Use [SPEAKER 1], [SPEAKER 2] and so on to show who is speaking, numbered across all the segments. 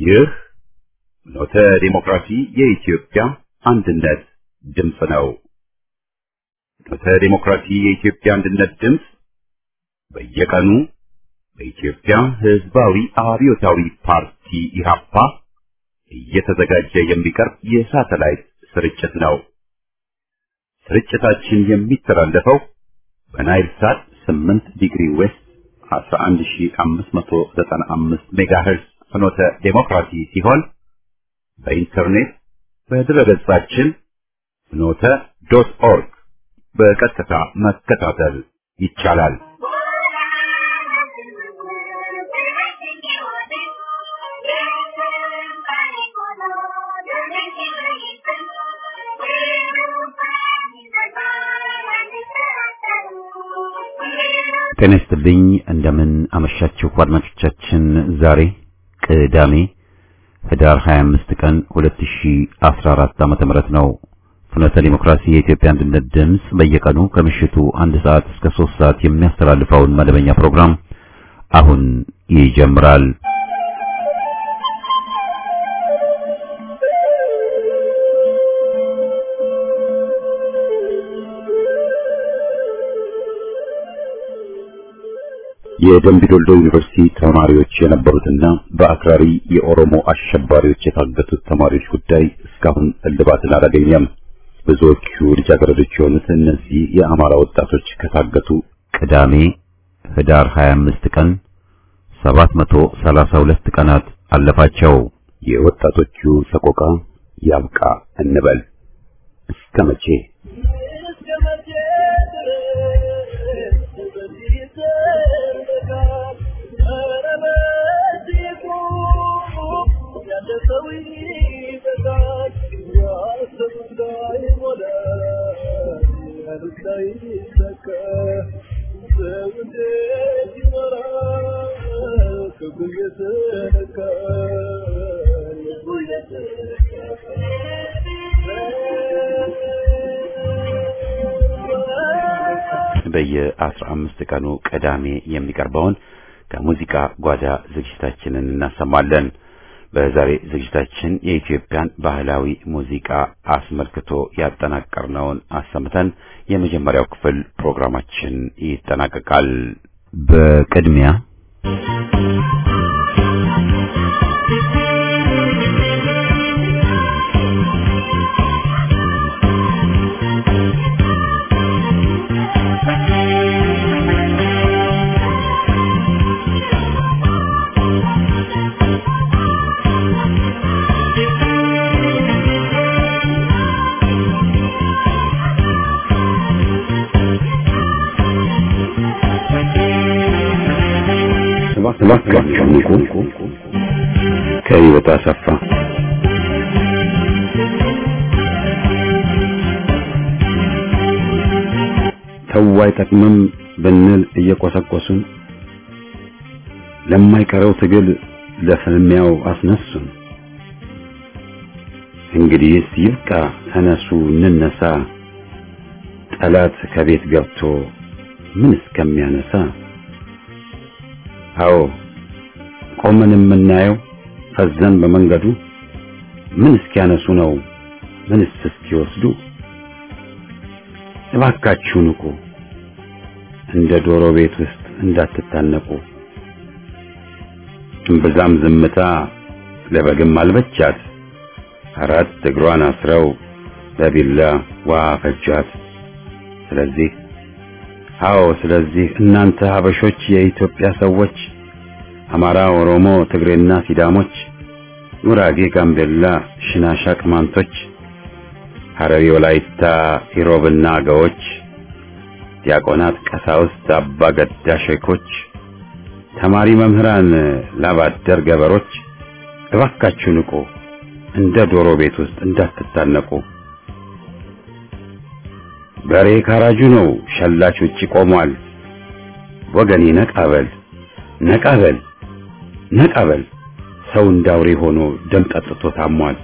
[SPEAKER 1] ይህ ኖተ ዲሞክራሲ የኢትዮጵያ አንድነት ድምፅ ነው። ኖተ ዲሞክራሲ የኢትዮጵያ አንድነት ድምፅ በየቀኑ በኢትዮጵያ ሕዝባዊ አብዮታዊ ፓርቲ ኢህአፓ እየተዘጋጀ የሚቀርብ የሳተላይት ስርጭት ነው። ስርጭታችን የሚተላለፈው በናይል ሳት 8 ዲግሪ ዌስት 11595 ሜጋሄርዝ ፍኖተ ዴሞክራሲ ሲሆን በኢንተርኔት በድረገጻችን ፍኖተ ዶት ኦርግ በቀጥታ መከታተል ይቻላል። ጤና ይስጥልኝ። እንደምን አመሻችሁ አድማጮቻችን። ዛሬ ቅዳሜ ህዳር 25 ቀን 2014 ዓመተ ምህረት ነው። ፍኖተ ዲሞክራሲ የኢትዮጵያ አንድነት ድምፅ በየቀኑ ከምሽቱ አንድ ሰዓት እስከ 3 ሰዓት የሚያስተላልፈውን መደበኛ ፕሮግራም አሁን ይጀምራል። የደምቢዶሎ ዩኒቨርሲቲ ተማሪዎች የነበሩትና በአክራሪ የኦሮሞ አሸባሪዎች የታገቱት ተማሪዎች ጉዳይ እስካሁን እልባትን አላገኘም። ብዙዎቹ ልጃገረዶች የሆኑት እነዚህ የአማራ ወጣቶች ከታገቱ ቅዳሜ ህዳር 25 ቀን 732 ቀናት አለፋቸው። የወጣቶቹ ሰቆቃ ያብቃ እንበል እስከ መቼ? በየአስራ አምስት ቀኑ ቅዳሜ የሚቀርበውን ከሙዚቃ ጓዳ ዝግጅታችንን እናሰማለን። በዛሬ ዝግጅታችን የኢትዮጵያን ባህላዊ ሙዚቃ አስመልክቶ ያጠናቀርነውን አሰምተን የመጀመሪያው ክፍል ፕሮግራማችን ይጠናቀቃል። በቅድሚያ እባካችሁ ንቁ። ከህይወት አሰፋ ተው አይጠቅምም ብንል እየቆሰቆሱን ለማይቀረው ትግል ለፍልሚያው አስነሱን። እንግዲህስ ይብቃ፣ ተነሱ እንነሳ፣ ጠላት ከቤት ገብቶ ምን እስከሚያነሳ አዎ ቆመን የምናየው ፈዘን በመንገዱ ምን እስኪያነሱ ነው ምንስ እስኪወስዱ? እባካችሁ ንቁ፣ እንደ ዶሮ ቤት ውስጥ እንዳትታነቁ። እምብዛም ዝምታ ለበግም አልበቻት፣ አራት እግሯን አስረው በቢላ ውሃ ፈጇት። ስለዚህ አዎ ስለዚህ እናንተ ሀበሾች የኢትዮጵያ ሰዎች አማራ፣ ኦሮሞ፣ ትግሬና ሲዳሞች፣ ጉራጌ፣ ጋምቤላ፣ ሽናሻ፣ ቅማንቶች፣ ሐረሪ፣ ወላይታ፣ ኢሮብና አገዎች፣ ዲያቆናት፣ ቀሳውስት፣ አባ ገዳ ሼኮች፣ ተማሪ መምህራን፣ ላባደር ገበሮች እባካችሁ ንቁ፣ እንደ ዶሮ ቤት ውስጥ እንዳትታነቁ። በሬ ካራጁ ነው፣ ሸላች ውጪ ቆሟል። ወገኔ ነቃበል ነቃበል ነቃበል፣ ሰው እንዳውሬ ሆኖ ደም ጠጥቶ ታሟል።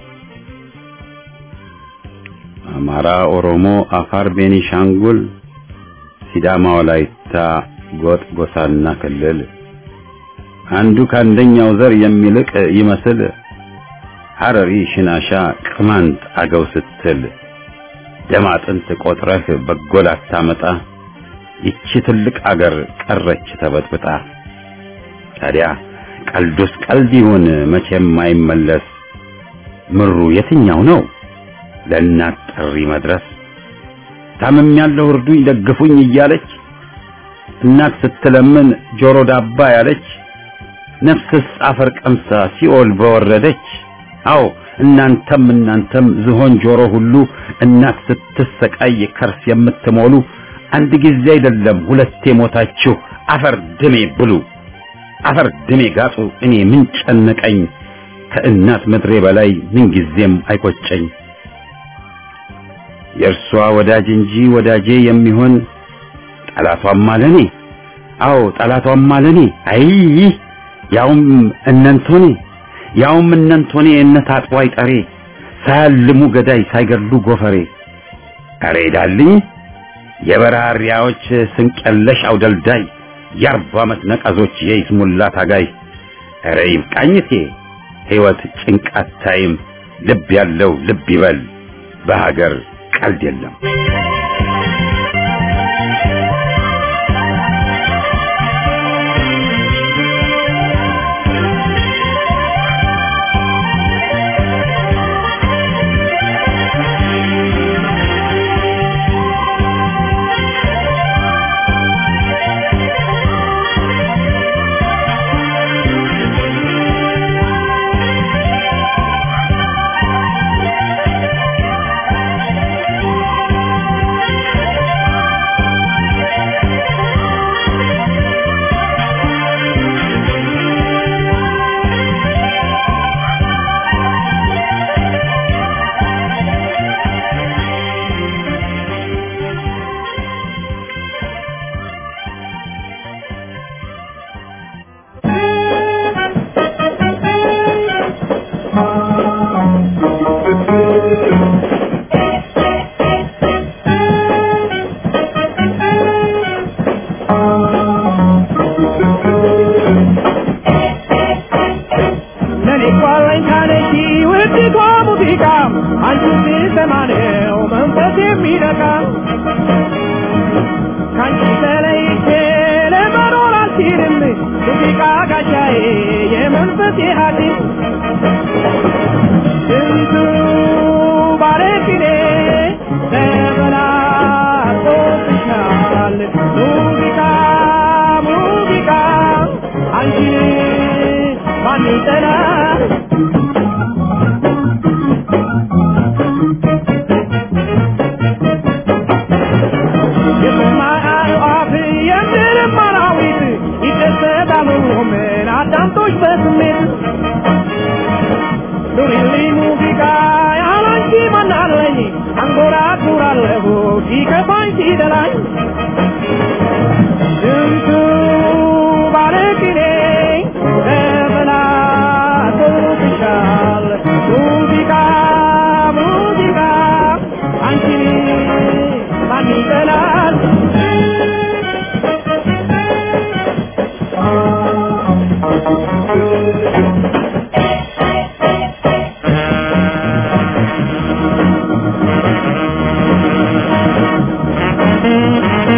[SPEAKER 1] አማራ፣ ኦሮሞ፣ አፋር፣ ቤኒሻንጉል፣ ሲዳማ፣ ወላይታ፣ ጎጥ፣ ጎሳና ክልል አንዱ ከአንደኛው ዘር የሚልቅ ይመስል ሐረሪ፣ ሽናሻ፣ ቅማንት፣ አገው ስትል ደም አጥንት ቆጥረህ በጎል አታመጣ ይቺ ትልቅ አገር ቀረች ተበጥብጣ። ታዲያ ቀልዱስ ቀልድ ይሁን መቼም አይመለስ። ምሩ የትኛው ነው ለእናት ጥሪ መድረስ? ታምም ያለው እርዱኝ ደግፉኝ እያለች እናት ስትለምን ጆሮ ዳባ ያለች ነፍስስ አፈር ቀምሳ ሲኦል በወረደች። አዎ እናንተም እናንተም ዝሆን ጆሮ ሁሉ እናት ስትሰቃይ ከርስ የምትሞሉ አንድ ጊዜ አይደለም ሁለቴ ሞታችሁ አፈር ድሜ ብሉ፣ አፈር ድሜ ጋጡ። እኔ ምን ጨነቀኝ ከእናት ምድሬ በላይ ምን ጊዜም አይቆጨኝ። የእርሷ ወዳጅ እንጂ ወዳጄ የሚሆን ጠላቷም አለኔ። አዎ ጠላቷም አለኔ። አይ ያውም እነንቶኔ ያውም እነንቶኔ እነት አጥዋይ ጠሬ ሳያልሙ ገዳይ ሳይገድሉ ጎፈሬ አሬ ዳልኝ የበራሪያዎች ስንቀለሽ አውደልዳይ የአርባ ዓመት ነቀዞች የይስሙላ ታጋይ አሬ ይብቃኝቴ ሕይወት ጭንቃት ታይም ልብ ያለው ልብ ይበል በሀገር ቀልድ የለም።
[SPEAKER 2] Thank you.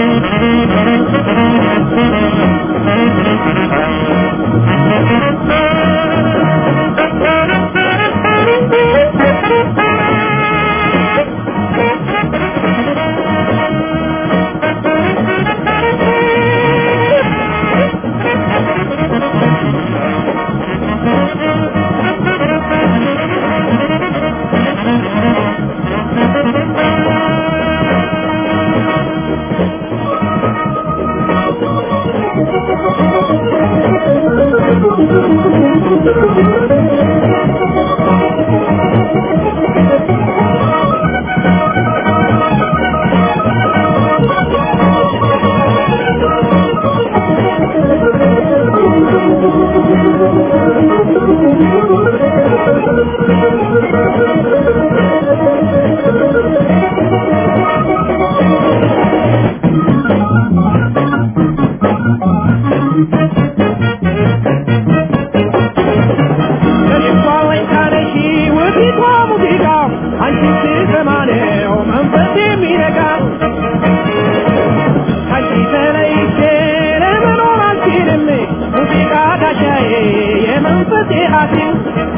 [SPEAKER 2] ሲል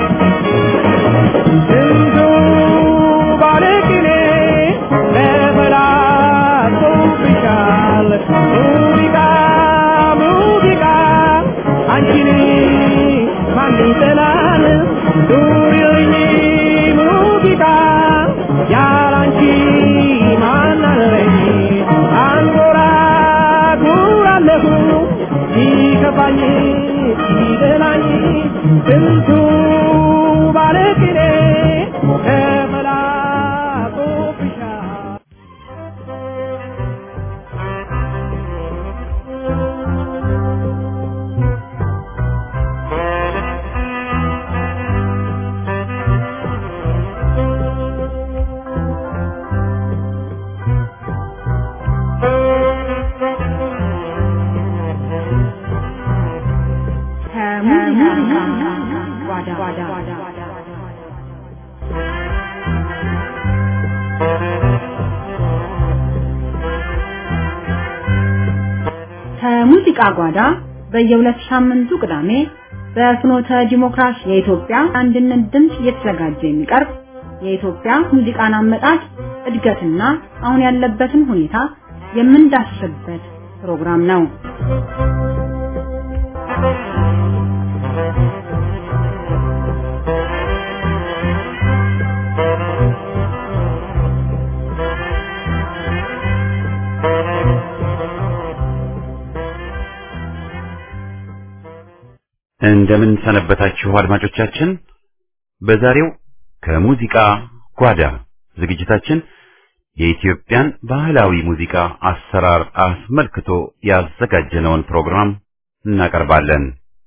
[SPEAKER 2] ስንቱ ባለቅኔ ተበላሽቶብሻል ሙዚቃ ሙዚቃ አንቺን ማን ይጠላል ኑሪልኝ ሙዚቃ ያላንቺ ማን አለኝ አንጎራጉራለሁ ሲከፋኝ ሲደላኝ ስንቱ ባለቅኔ ተበላሽቶብሻል
[SPEAKER 3] ከሙዚቃ ጓዳ ከሙዚቃ ጓዳ በየሁለት ሳምንቱ ቅዳሜ በፍኖተ ዲሞክራሲ የኢትዮጵያ አንድነት ድምፅ እየተዘጋጀ የሚቀርብ የኢትዮጵያ ሙዚቃን አመጣጥ እድገትና አሁን ያለበትን ሁኔታ የምንዳስስበት ፕሮግራም ነው።
[SPEAKER 1] እንደምን ሰነበታችሁ አድማጮቻችን። በዛሬው ከሙዚቃ ጓዳ ዝግጅታችን የኢትዮጵያን ባህላዊ ሙዚቃ አሰራር አስመልክቶ ያዘጋጀነውን ፕሮግራም እናቀርባለን።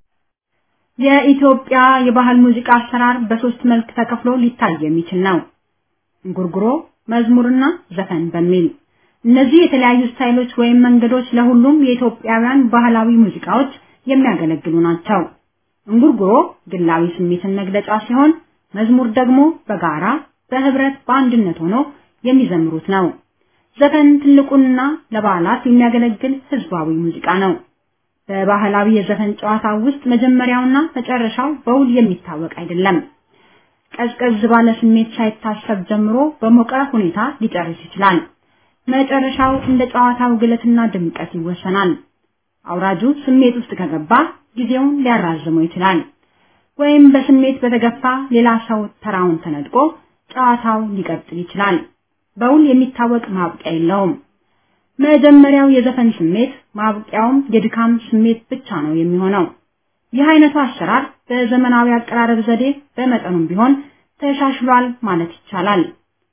[SPEAKER 3] የኢትዮጵያ የባህል ሙዚቃ አሰራር በሶስት መልክ ተከፍሎ ሊታይ የሚችል ነው። እንጉርጉሮ፣ መዝሙርና ዘፈን በሚል እነዚህ የተለያዩ ስታይሎች ወይም መንገዶች ለሁሉም የኢትዮጵያውያን ባህላዊ ሙዚቃዎች የሚያገለግሉ ናቸው። እንጉርጉሮ ግላዊ ስሜትን መግለጫ ሲሆን፣ መዝሙር ደግሞ በጋራ በህብረት በአንድነት ሆኖ የሚዘምሩት ነው። ዘፈን ትልቁና ለበዓላት የሚያገለግል ህዝባዊ ሙዚቃ ነው። በባህላዊ የዘፈን ጨዋታ ውስጥ መጀመሪያውና መጨረሻው በውል የሚታወቅ አይደለም። ቀዝቀዝ ባለ ስሜት ሳይታሰብ ጀምሮ በሞቀ ሁኔታ ሊጨርስ ይችላል። መጨረሻው እንደ ጨዋታው ግለትና ድምቀት ይወሰናል። አውራጁ ስሜት ውስጥ ከገባ ጊዜውን ሊያራዝመው ይችላል። ወይም በስሜት በተገፋ ሌላ ሰው ተራውን ተነጥቆ ጨዋታው ሊቀጥል ይችላል። በውል የሚታወቅ ማብቂያ የለውም። መጀመሪያው የዘፈን ስሜት ማብቂያውም የድካም ስሜት ብቻ ነው የሚሆነው። ይህ አይነቱ አሰራር በዘመናዊ አቀራረብ ዘዴ በመጠኑም ቢሆን ተሻሽሏል ማለት ይቻላል።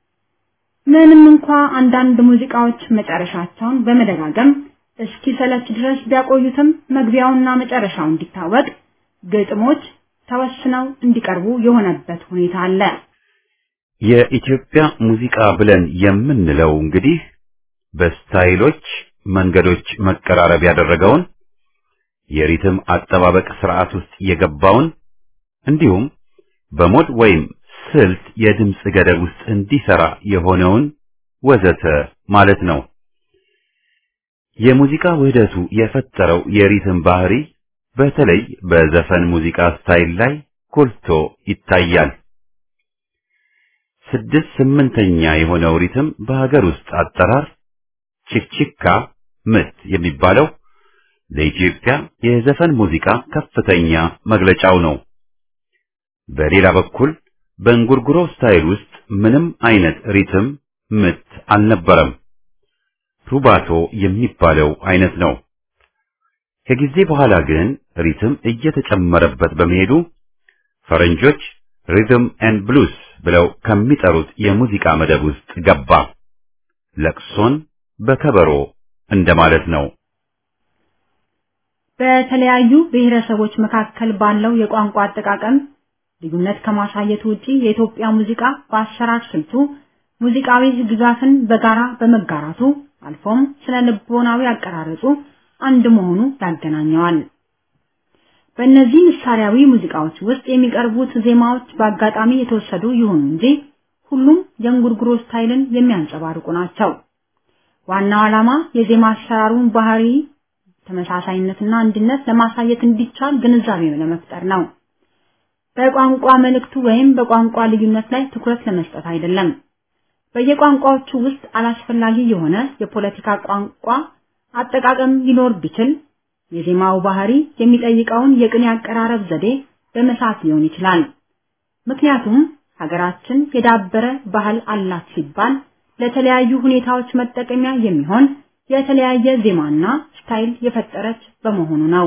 [SPEAKER 3] ምንም እንኳ አንዳንድ ሙዚቃዎች መጨረሻቸውን በመደጋገም እስኪ ሰለች ድረስ ቢያቆዩትም መግቢያውና መጨረሻው እንዲታወቅ ግጥሞች ተወስነው እንዲቀርቡ የሆነበት ሁኔታ አለ።
[SPEAKER 1] የኢትዮጵያ ሙዚቃ ብለን የምንለው እንግዲህ በስታይሎች መንገዶች መቀራረብ ያደረገውን የሪትም አጠባበቅ ስርዓት ውስጥ የገባውን እንዲሁም በሞድ ወይም ስልት የድምፅ ገደብ ውስጥ እንዲሰራ የሆነውን ወዘተ ማለት ነው። የሙዚቃ ውህደቱ የፈጠረው የሪትም ባህሪ በተለይ በዘፈን ሙዚቃ ስታይል ላይ ጎልቶ ይታያል። ስድስት ስምንተኛ የሆነው ሪትም በሀገር ውስጥ አጠራር ቺክቺካ ምት የሚባለው ለኢትዮጵያ የዘፈን ሙዚቃ ከፍተኛ መግለጫው ነው። በሌላ በኩል በእንጉርጉሮ ስታይል ውስጥ ምንም አይነት ሪትም ምት አልነበረም። ሩባቶ የሚባለው አይነት ነው። ከጊዜ በኋላ ግን ሪትም እየተጨመረበት በመሄዱ ፈረንጆች ሪትም ኤንድ ብሉስ ብለው ከሚጠሩት የሙዚቃ መደብ ውስጥ ገባ። ለቅሶን በከበሮ እንደማለት ነው።
[SPEAKER 3] በተለያዩ ብሔረሰቦች መካከል ባለው የቋንቋ አጠቃቀም ልዩነት ከማሳየቱ ውጪ የኢትዮጵያ ሙዚቃ በአሰራር ስልቱ ሙዚቃዊ ግዛትን በጋራ በመጋራቱ አልፎም ስነ ልቦናዊ አቀራረጹ አንድ መሆኑ ያገናኘዋል። በእነዚህ ምሳሌያዊ ሙዚቃዎች ውስጥ የሚቀርቡት ዜማዎች በአጋጣሚ የተወሰዱ ይሁኑ እንጂ ሁሉም የእንጉርጉሮ ስታይልን የሚያንጸባርቁ ናቸው። ዋናው ዓላማ የዜማ አሰራሩን ባህሪ ተመሳሳይነትና አንድነት ለማሳየት እንዲቻል ግንዛቤ ለመፍጠር ነው። በቋንቋ መልእክቱ ወይም በቋንቋ ልዩነት ላይ ትኩረት ለመስጠት አይደለም። በየቋንቋዎቹ ውስጥ አላስፈላጊ የሆነ የፖለቲካ ቋንቋ አጠቃቀም ሊኖር ቢችል የዜማው ባህሪ የሚጠይቀውን የቅኔ አቀራረብ ዘዴ በመሳት ሊሆን ይችላል። ምክንያቱም ሀገራችን የዳበረ ባህል አላት ሲባል ለተለያዩ ሁኔታዎች መጠቀሚያ የሚሆን የተለያየ ዜማና ስታይል የፈጠረች በመሆኑ ነው።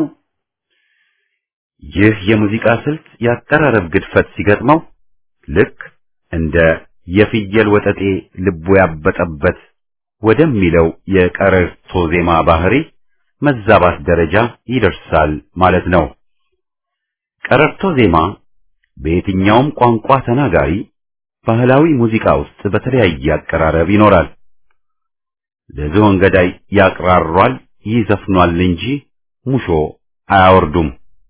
[SPEAKER 1] ይህ የሙዚቃ ስልት የአቀራረብ ግድፈት ሲገጥመው ልክ እንደ የፍየል ወጠጤ ልቡ ያበጠበት ወደሚለው የቀረርቶ ዜማ ባህሪ መዛባት ደረጃ ይደርሳል ማለት ነው። ቀረርቶ ዜማ በየትኛውም ቋንቋ ተናጋሪ ባህላዊ ሙዚቃ ውስጥ በተለያየ አቀራረብ ይኖራል። ለዝሆን ገዳይ ያቅራሯል፣ ይዘፍኗል እንጂ ሙሾ አያወርዱም።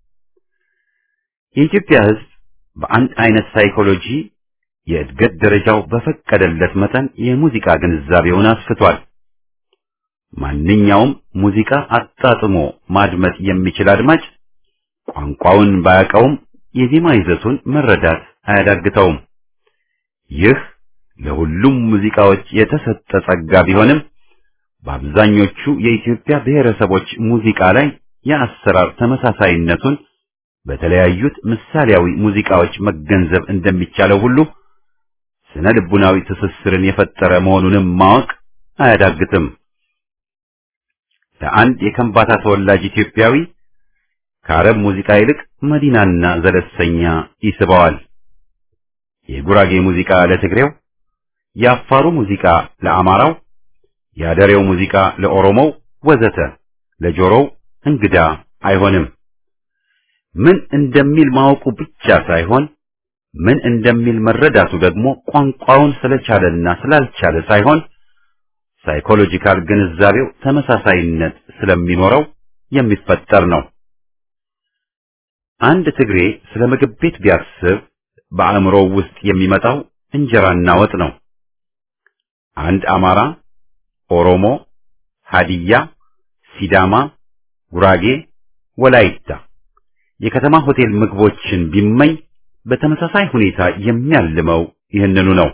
[SPEAKER 1] የኢትዮጵያ ሕዝብ በአንድ አይነት ሳይኮሎጂ የእድገት ደረጃው በፈቀደለት መጠን የሙዚቃ ግንዛቤውን አስፍቷል። ማንኛውም ሙዚቃ አጣጥሞ ማድመጥ የሚችል አድማጭ ቋንቋውን ባያውቀውም የዜማ ይዘቱን መረዳት አያዳግተውም። ይህ ለሁሉም ሙዚቃዎች የተሰጠ ጸጋ ቢሆንም በአብዛኞቹ የኢትዮጵያ ብሔረሰቦች ሙዚቃ ላይ የአሰራር ተመሳሳይነቱን በተለያዩት ምሳሌያዊ ሙዚቃዎች መገንዘብ እንደሚቻለው ሁሉ ስነ ልቡናዊ ትስስርን የፈጠረ መሆኑንም ማወቅ አያዳግትም። ለአንድ የከምባታ ተወላጅ ኢትዮጵያዊ ከአረብ ሙዚቃ ይልቅ መዲናና ዘለሰኛ ይስበዋል። የጉራጌ ሙዚቃ ለትግሬው፣ የአፋሩ ሙዚቃ ለአማራው፣ የአደሬው ሙዚቃ ለኦሮሞው ወዘተ ለጆሮው እንግዳ አይሆንም። ምን እንደሚል ማወቁ ብቻ ሳይሆን ምን እንደሚል መረዳቱ ደግሞ ቋንቋውን ስለቻለና ስላልቻለ ሳይሆን ሳይኮሎጂካል ግንዛቤው ተመሳሳይነት ስለሚኖረው የሚፈጠር ነው። አንድ ትግሬ ስለ ምግብ ቤት ቢያስብ በአእምሮው ውስጥ የሚመጣው እንጀራና ወጥ ነው። አንድ አማራ፣ ኦሮሞ፣ ሀዲያ፣ ሲዳማ፣ ጉራጌ፣ ወላይታ የከተማ ሆቴል ምግቦችን ቢመኝ በተመሳሳይ ሁኔታ የሚያልመው ይህንኑ ነው።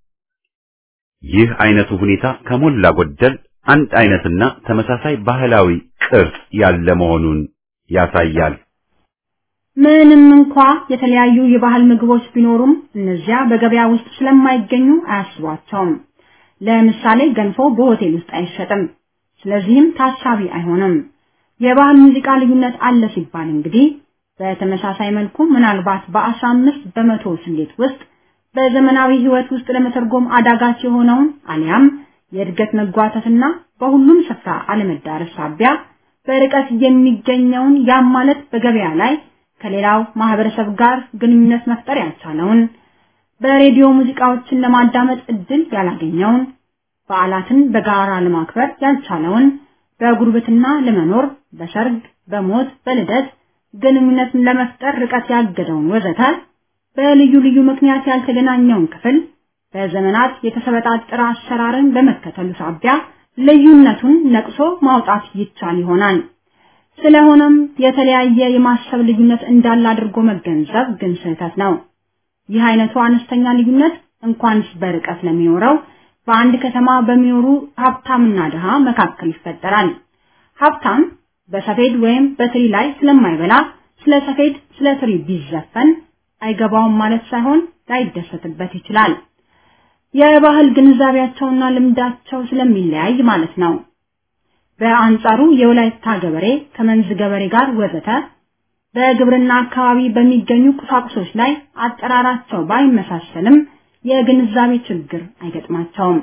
[SPEAKER 1] ይህ አይነቱ ሁኔታ ከሞላ ጎደል አንድ አይነትና ተመሳሳይ ባህላዊ ቅርጽ ያለ መሆኑን ያሳያል።
[SPEAKER 3] ምንም እንኳ የተለያዩ የባህል ምግቦች ቢኖሩም እነዚያ በገበያ ውስጥ ስለማይገኙ አያስቧቸውም። ለምሳሌ ገንፎ በሆቴል ውስጥ አይሸጥም፣ ስለዚህም ታሳቢ አይሆንም። የባህል ሙዚቃ ልዩነት አለ ሲባል እንግዲህ በተመሳሳይ መልኩ ምናልባት በአስራ አምስት በመቶ ስሌት ውስጥ በዘመናዊ ህይወት ውስጥ ለመተርጎም አዳጋች የሆነውን አሊያም የእድገት መጓተትና በሁሉም ስፍራ አለመዳረስ ሳቢያ በርቀት የሚገኘውን ያም ማለት በገበያ ላይ ከሌላው ማህበረሰብ ጋር ግንኙነት መፍጠር ያልቻለውን በሬዲዮ ሙዚቃዎችን ለማዳመጥ እድል ያላገኘውን በዓላትን በጋራ ለማክበር ያልቻለውን በጉርብትና ለመኖር በሰርግ፣ በሞት፣ በልደት ግንኙነትን ለመፍጠር ርቀት ያገደውን ወዘተ በልዩ ልዩ ምክንያት ያልተገናኘውን ክፍል በዘመናት የተሰበጣጠረ አሰራርን በመከተሉ ሳቢያ ልዩነቱን ነቅሶ ማውጣት ይቻል ይሆናል። ስለሆነም የተለያየ የማሰብ ልዩነት እንዳለ አድርጎ መገንዘብ ግን ስህተት ነው። ይህ አይነቱ አነስተኛ ልዩነት እንኳንስ በርቀት ለሚኖረው በአንድ ከተማ በሚኖሩ ሀብታምና ድሃ መካከል ይፈጠራል። ሀብታም በሰፌድ ወይም በትሪ ላይ ስለማይበላ ስለ ሰፌድ ስለ ትሪ ቢዘፈን አይገባውም ማለት ሳይሆን ላይደሰትበት ይችላል። የባህል ግንዛቤያቸውና ልምዳቸው ስለሚለያይ ማለት ነው። በአንጻሩ የወላይታ ገበሬ ከመንዝ ገበሬ ጋር ወዘተ በግብርና አካባቢ በሚገኙ ቁሳቁሶች ላይ አጠራራቸው ባይመሳሰልም የግንዛቤ ችግር አይገጥማቸውም።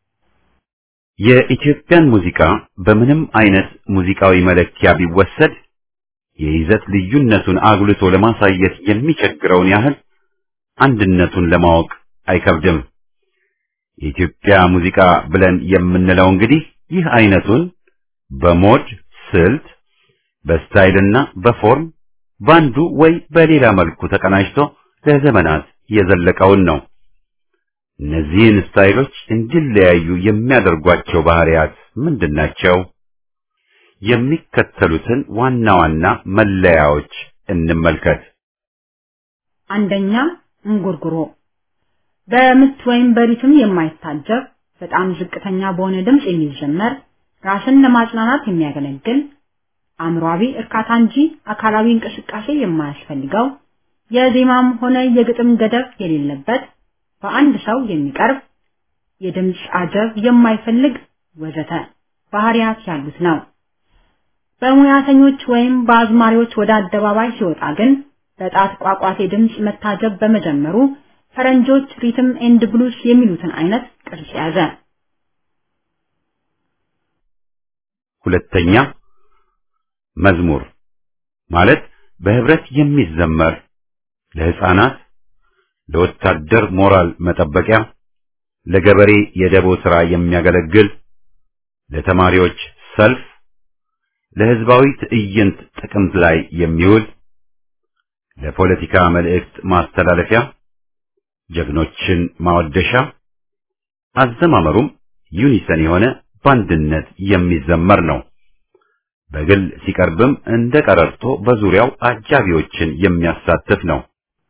[SPEAKER 1] የኢትዮጵያን ሙዚቃ በምንም አይነት ሙዚቃዊ መለኪያ ቢወሰድ የይዘት ልዩነቱን አጉልቶ ለማሳየት የሚቸግረውን ያህል አንድነቱን ለማወቅ አይከብድም። የኢትዮጵያ ሙዚቃ ብለን የምንለው እንግዲህ ይህ አይነቱን በሞድ ስልት፣ በስታይልና በፎርም ባንዱ ወይ በሌላ መልኩ ተቀናጅቶ ለዘመናት የዘለቀውን ነው። እነዚህን ስታይሎች እንዲለያዩ የሚያደርጓቸው ባህሪያት ምንድን ናቸው? የሚከተሉትን ዋና ዋና መለያዎች እንመልከት።
[SPEAKER 3] አንደኛ እንጉርጉሮ በምት ወይም በሪትም የማይታጀብ በጣም ዝቅተኛ በሆነ ድምፅ የሚዘመር ራስን ለማጽናናት የሚያገለግል አእምሯዊ እርካታ እንጂ አካላዊ እንቅስቃሴ የማያስፈልገው የዜማም ሆነ የግጥም ገደብ የሌለበት በአንድ ሰው የሚቀርብ የድምፅ አጀብ የማይፈልግ ወዘተ ባህሪያት ያሉት ነው። በሙያተኞች ወይም በአዝማሪዎች ወደ አደባባይ ሲወጣ ግን በጣት ቋቋቴ ድምፅ መታጀብ በመጀመሩ ፈረንጆች ሪትም ኤንድ ብሉስ የሚሉትን አይነት ቅርጽ ያዘ።
[SPEAKER 1] ሁለተኛ መዝሙር ማለት በህብረት የሚዘመር ለህፃናት፣ ለወታደር ሞራል መጠበቂያ፣ ለገበሬ የደቦ ሥራ የሚያገለግል፣ ለተማሪዎች ሰልፍ፣ ለህዝባዊ ትዕይንት ጥቅምት ላይ የሚውል፣ ለፖለቲካ መልእክት ማስተላለፊያ፣ ጀግኖችን ማወደሻ፣ አዘማመሩም ዩኒሰን የሆነ በአንድነት የሚዘመር ነው። በግል ሲቀርብም እንደ ቀረርቶ በዙሪያው አጃቢዎችን የሚያሳትፍ ነው።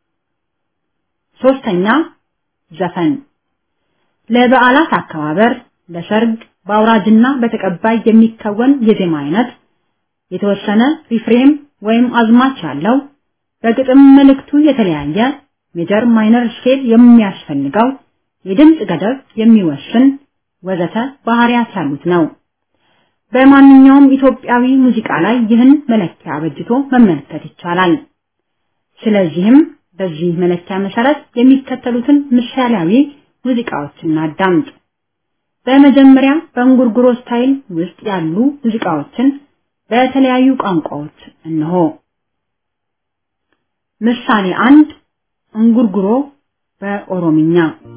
[SPEAKER 3] ሶስተኛ ዘፈን ለበዓላት አከባበር፣ ለሰርግ፣ በአውራጅና በተቀባይ የሚከወን የዜማ አይነት የተወሰነ ሪፍሬም ወይም አዝማች ያለው በግጥም መልእክቱ የተለያየ ሜጀር ማይነር ስኬል የሚያስፈልገው የድምፅ ገደብ የሚወስን ወዘተ ባህሪያት ያሉት ነው። በማንኛውም ኢትዮጵያዊ ሙዚቃ ላይ ይህን መለኪያ በጅቶ መመልከት ይቻላል። ስለዚህም በዚህ መለኪያ መሰረት የሚከተሉትን ምሳሌያዊ ሙዚቃዎችን እናዳምጥ። በመጀመሪያ በእንጉርጉሮ ስታይል ውስጥ ያሉ ሙዚቃዎችን በተለያዩ ቋንቋዎች እነሆ። ምሳሌ አንድ እንጉርጉሮ በኦሮምኛ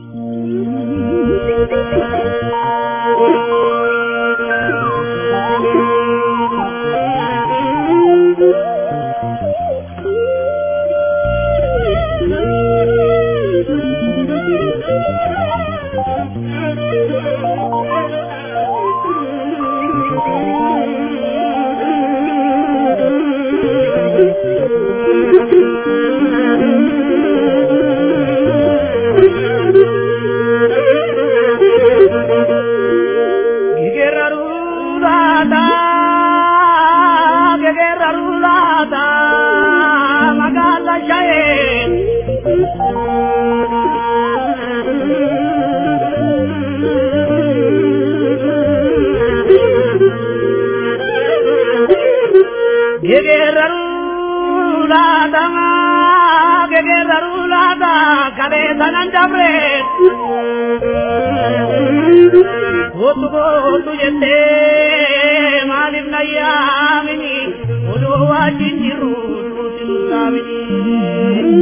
[SPEAKER 2] Gotu gotu jette maalif na yaamini odoo wajjin jiru nuti nu saamini.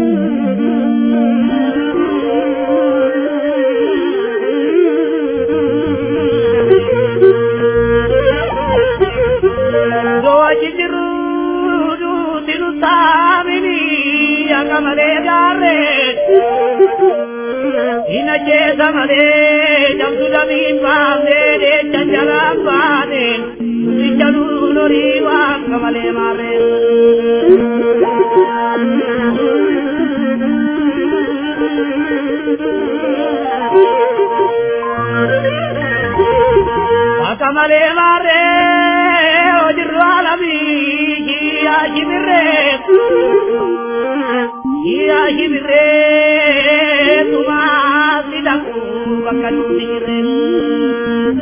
[SPEAKER 2] Odoo wajjin jiru nuti nu saamini akka malee gaarree. Ina jeesa malee jamtu damiin baafnee deecha jalaan baane nuti jaluu lorii waan kamalee maarree. Akka malee maarree hojirru alamii yaa shibirree. Yaa shibirree tumaa si dhaqu bakka nuti jirreen.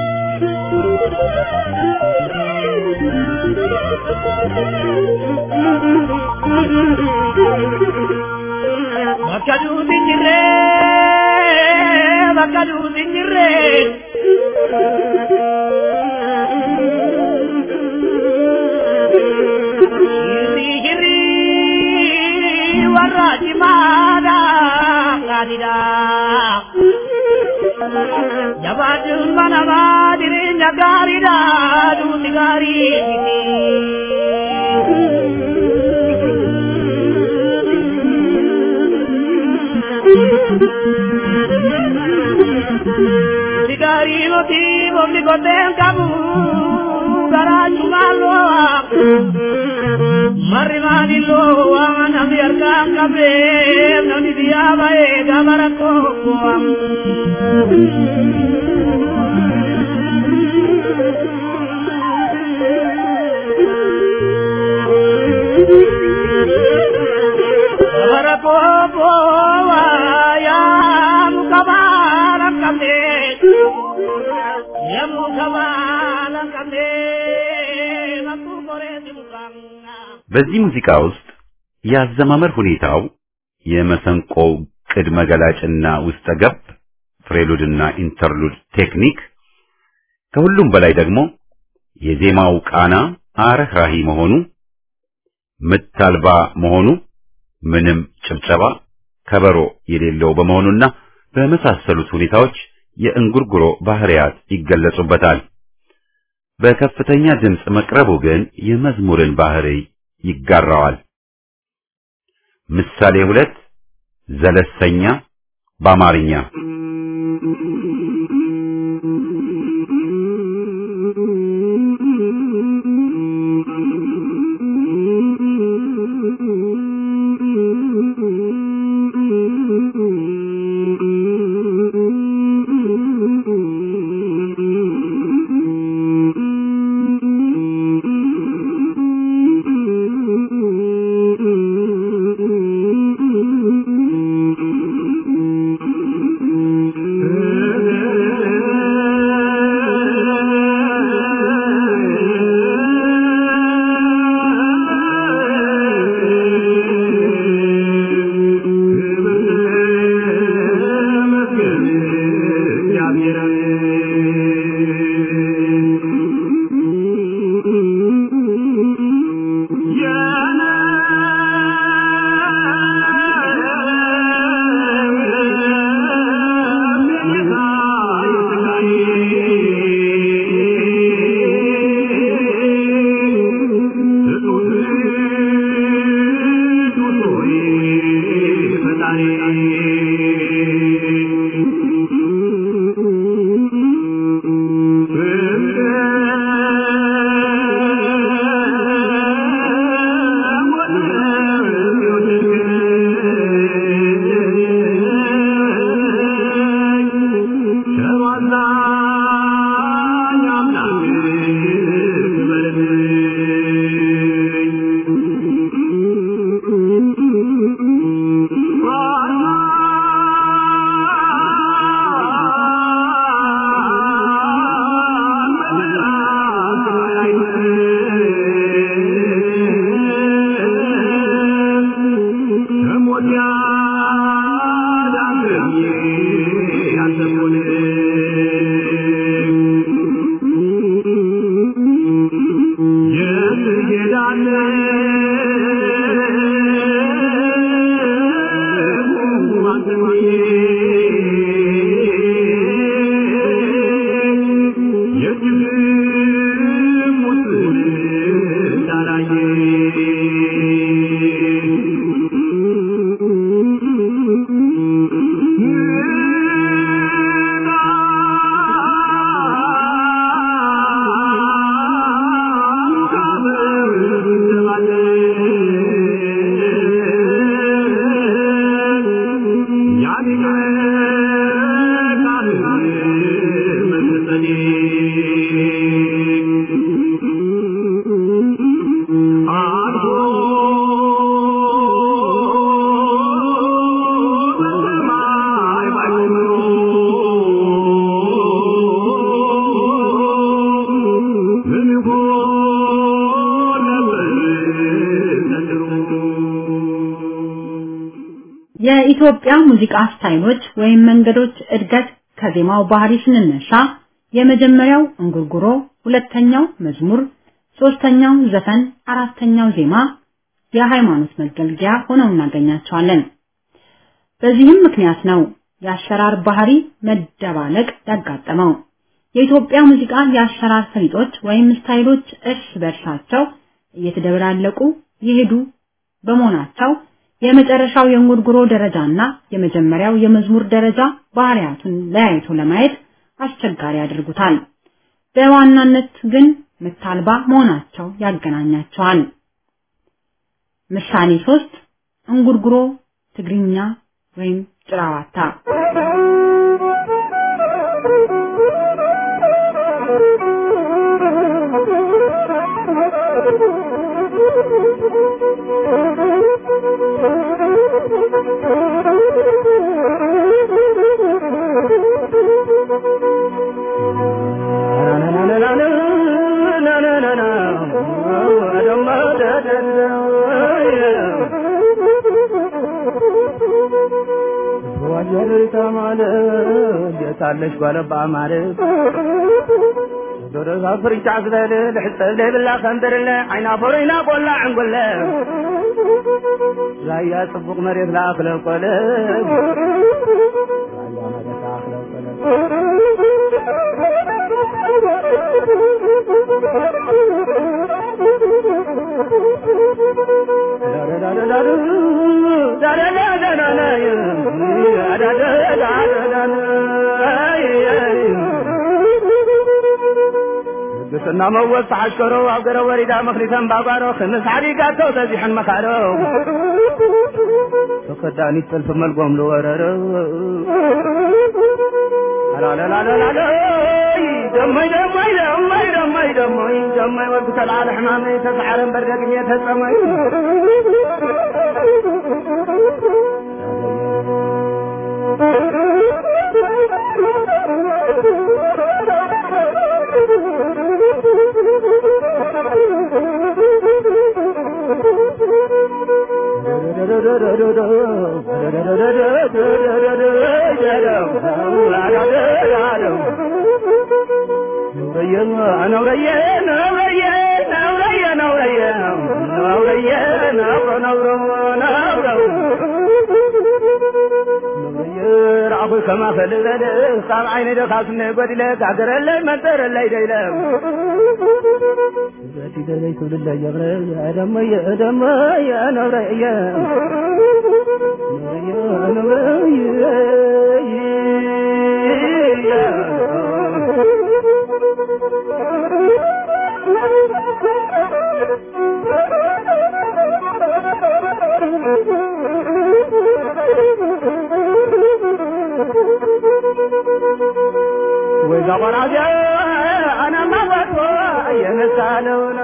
[SPEAKER 2] Bakka nuti jirree bakka nuti jirree. Jirri jirri warra cimaadha gaariidha. Jabaachuun mana maa jireenya gaariidha duuti gaarii miti. Duuti gaarii miti boobni koteen qabu garaachumaan loo'a. Marri maanillo waan namni harkaan qabee namni biyyaa ba'ee gaafa rakkoo bu'am. Gaafa rakkoo bu'aa yaa muka baala qabee yaa muka baala qabee makkuu koreeti mukaan.
[SPEAKER 1] በዚህ ሙዚቃ ውስጥ የአዘማመር ሁኔታው የመሰንቆው ቅድመ ገላጭና ውስጠ ገብ ፍሬሉድና ኢንተርሉድ ቴክኒክ ከሁሉም በላይ ደግሞ የዜማው ቃና አረህራሂ መሆኑ ምት አልባ መሆኑ ምንም ጭብጨባ ከበሮ የሌለው በመሆኑና በመሳሰሉት ሁኔታዎች የእንጉርጉሮ ባህሪያት ይገለጹበታል። በከፍተኛ ድምፅ መቅረቡ ግን የመዝሙርን ባህሪ ይጋራዋል። ምሳሌ ሁለት ዘለሰኛ በአማርኛ
[SPEAKER 3] የኢትዮጵያ ሙዚቃ ስታይሎች ወይም መንገዶች እድገት ከዜማው ባህሪ ስንነሳ የመጀመሪያው እንጉርጉሮ፣ ሁለተኛው መዝሙር፣ ሶስተኛው ዘፈን፣ አራተኛው ዜማ የሃይማኖት መገልገያ ሆነው እናገኛቸዋለን። በዚህም ምክንያት ነው የአሰራር ባህሪ መደባለቅ ያጋጠመው። የኢትዮጵያ ሙዚቃ የአሰራር ፈሊጦች ወይም ስታይሎች እርስ በርሳቸው እየተደበላለቁ ይሄዱ በመሆናቸው የመጨረሻው የእንጉርጉሮ ደረጃና የመጀመሪያው የመዝሙር ደረጃ ባህሪያቱን ለያይቶ ለማየት አስቸጋሪ ያደርጉታል። በዋናነት ግን ምት አልባ መሆናቸው ያገናኛቸዋል። ምሳሌ ሶስት እንጉርጉሮ ትግርኛ ወይም ጭራዋታ
[SPEAKER 2] ታለሽ ጓለባ ማለት ዶረዛ ፍርጫ ዝበል ልሕፀብ ዘይብላ ከንብርለ ዓይና ፈሮይና ቆላ ዕንጉለ ራያ ፅቡቕ መሬት ለኣክለ ቆለ ራያ መሬት ለኣክለ ቆለ ግስና መወዝ ተሓሽከሮ ኣብ ገረ ወሪዳ መክሊተን ባጓሮ ክምስ ዓዲጋቶ ተዚሐን መካሮ ተከዳኒት ጥልፊ መልጎም ዝወረረ አላለላለላለ ደመይ ደመይ ደመይ ደመይ ደመይ ደመይ ወዲ ተልዓለ ሕማመይ ተሰዓረን በርደግኘ ተፀመይ كما فلذل صار عيني دخاسني قدلك عقرلي منترلي ديلك ذاتي دلي كل اللي يغري يا دمي يا دمي يا نوري يا نوري وإذا قرأت أنا ما بطوى ينسالون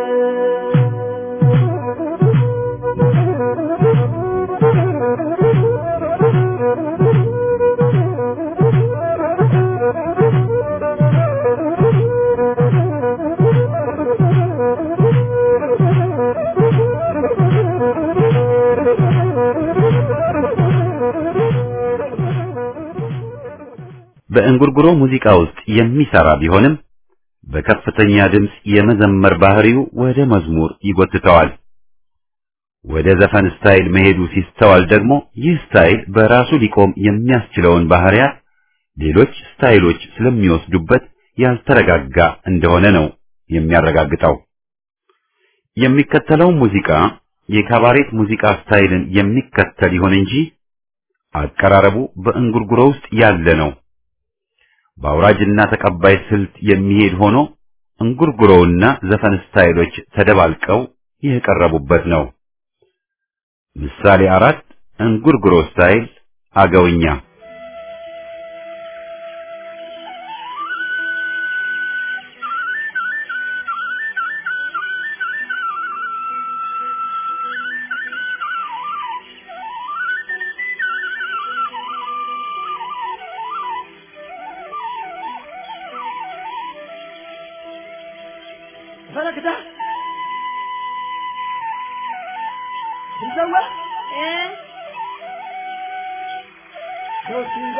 [SPEAKER 1] በእንጉርጉሮ ሙዚቃ ውስጥ የሚሰራ ቢሆንም በከፍተኛ ድምፅ የመዘመር ባህሪው ወደ መዝሙር ይጎትተዋል። ወደ ዘፈን ስታይል መሄዱ ሲስተዋል ደግሞ ይህ ስታይል በራሱ ሊቆም የሚያስችለውን ባህሪያት ሌሎች ስታይሎች ስለሚወስዱበት ያልተረጋጋ እንደሆነ ነው የሚያረጋግጠው። የሚከተለው ሙዚቃ የካባሬት ሙዚቃ ስታይልን የሚከተል ይሆን እንጂ አቀራረቡ በእንጉርጉሮ ውስጥ ያለ ነው። በአውራጅና ተቀባይ ስልት የሚሄድ ሆኖ እንጉርጉሮውና ዘፈን ስታይሎች ተደባልቀው የቀረቡበት ነው። ምሳሌ አራት እንጉርጉሮ ስታይል አገውኛ
[SPEAKER 2] ፈለክታ ትሰዋ ሶሲንጋ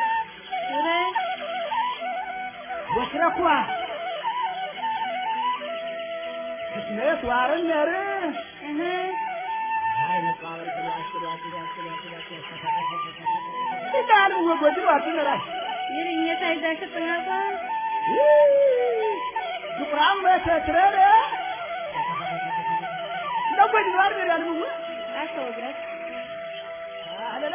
[SPEAKER 2] ወስረኳ ስሜት ዋርን ነር ይዳሉ ወጎድ ዋትነራሽ ዱቁራም በተትረረ ለጎድ ዋር ነራል ምው አለለ